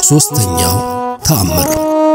ሦስተኛው ተአምር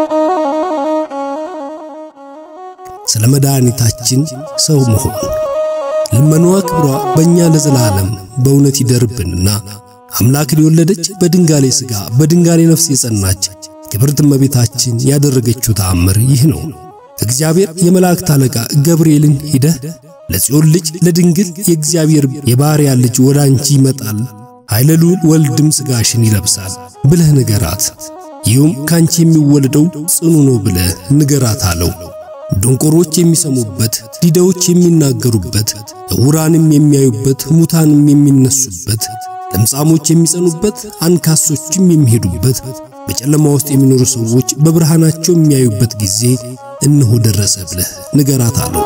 ስለ መድኃኒታችን ሰው መሆን ልመናዋ ክብሯ በእኛ ለዘላለም በእውነት ይደርብንና አምላክን የወለደች በድንጋሌ ሥጋ በድንጋሌ ነፍስ የጸናች ክብርት እመቤታችን ያደረገችው ተአምር ይህ ነው። እግዚአብሔር የመላእክት አለቃ ገብርኤልን ሂደህ ለጽዮን ልጅ ለድንግል የእግዚአብሔር የባሪያ ልጅ ወደ አንቺ ይመጣል፣ ኃይለ ልዑል ወልድም ሥጋሽን ይለብሳል ብለህ ንገራት፣ ይህም ካንቺ የሚወለደው ጽኑ ነው ብለህ ንገራት አለው። ደንቆሮች የሚሰሙበት፣ ዲዳዎች የሚናገሩበት፣ ዕውራንም የሚያዩበት፣ ሙታንም የሚነሱበት፣ ለምጻሞች የሚጸኑበት፣ አንካሶችም የሚሄዱበት፣ በጨለማ ውስጥ የሚኖሩ ሰዎች በብርሃናቸው የሚያዩበት ጊዜ እነሆ ደረሰ ብለህ ንገራት አለው።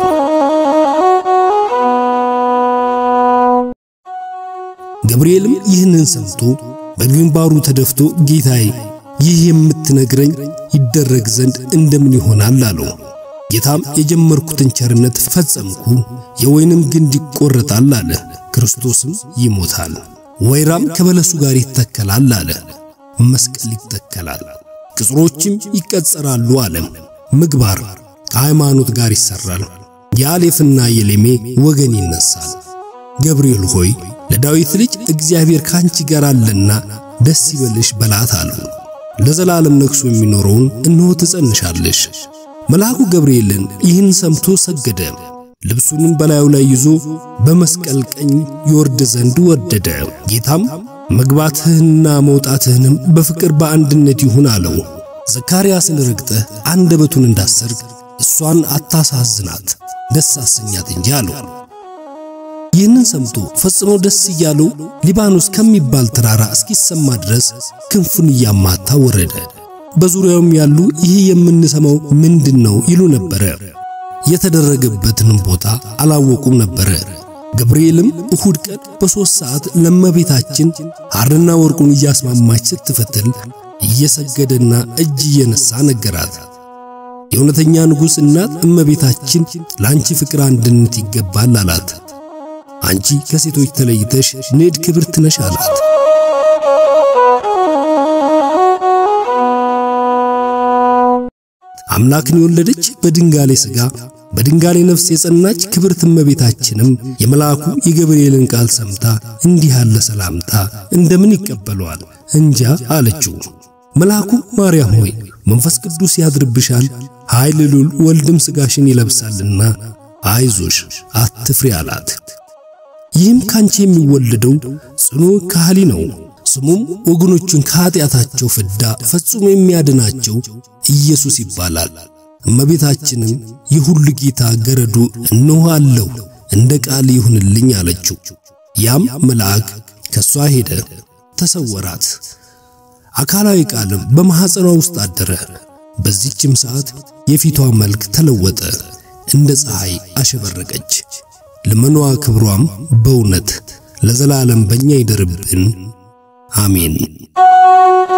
ገብርኤልም ይህንን ሰምቶ በግንባሩ ተደፍቶ ጌታዬ፣ ይህ የምትነግረኝ ይደረግ ዘንድ እንደምን ይሆናል አለው። ጌታም የጀመርኩትን ቸርነት ፈጸምኩ፣ የወይንም ግንድ ይቆረጣል አለ። ክርስቶስም ይሞታል፣ ወይራም ከበለሱ ጋር ይተከላል አለ። መስቀል ይተከላል፣ ቅጽሮችም ይቀጸራሉ አለ። ምግባር ከሃይማኖት ጋር ይሰራል፣ የአሌፍና የሌሜ ወገን ይነሳል። ገብርኤል ሆይ ለዳዊት ልጅ እግዚአብሔር ካንቺ ጋር አለና ደስ ይበልሽ በላት አለው። ለዘላለም ነግሶ የሚኖረውን እነሆ ትጸንሻለሽ። መልአኩ ገብርኤልን ይህን ሰምቶ ሰገደ። ልብሱንም በላዩ ላይ ይዞ በመስቀል ቀኝ ይወርድ ዘንድ ወደደ። ጌታም መግባትህንና መውጣትህንም በፍቅር በአንድነት ይሁን አለው። ዘካርያስን ረግጠህ አንደበቱን እንዳሰርግ እሷን አታሳዝናት፣ ደስ አሰኛት እንጂ አለው። ይህንን ሰምቶ ፈጽሞ ደስ እያለው ሊባኖስ ከሚባል ተራራ እስኪሰማ ድረስ ክንፉን እያማታ ወረደ። በዙሪያውም ያሉ ይህ የምንሰማው ምንድን ነው ይሉ ነበረ። የተደረገበትንም ቦታ አላወቁም ነበረ። ገብርኤልም እሁድ ቀን በሦስት ሰዓት ለእመቤታችን ሐርና ወርቁን እያስማማች ስትፈትል እየሰገደና እጅ እየነሳ ነገራት። የእውነተኛ ንጉሥ እናት እመቤታችን ለአንቺ ፍቅር አንድነት ይገባል አላት። አንቺ ከሴቶች ተለይተሽ ንዕድ ክብርት ነሽ አላት። አምላክን የወለደች በድንጋሌ ሥጋ በድንጋሌ ነፍስ የጸናች ክብርት እመቤታችንም የመልአኩ የገብርኤልን ቃል ሰምታ እንዲህ ያለ ሰላምታ እንደምን ይቀበለዋል እንጃ አለችው። መልአኩ ማርያም ሆይ መንፈስ ቅዱስ ያድርብሻል፣ ኃይል ልዑል ወልድም ሥጋሽን ይለብሳልና አይዞሽ አትፍሪ አላት። ይህም ካንቺ የሚወለደው ጽኑ ካህሊ ነው። ስሙም ወገኖቹን ከኀጢአታቸው ፍዳ ፈጽሞ የሚያድናቸው ኢየሱስ ይባላል። እመቤታችንም የሁሉ ጌታ ገረዱ እነሆ አለሁ እንደ ቃል ይሁንልኝ አለችው። ያም መልአክ ከሷ ሄደ፣ ተሰወራት። አካላዊ ቃልም በማኅፀኗ ውስጥ አደረ። በዚህችም ሰዓት የፊቷ መልክ ተለወጠ፣ እንደ ፀሐይ አሸበረቀች። ልመኗ ክብሯም በእውነት ለዘላለም በእኛ ይደርብን፣ አሜን።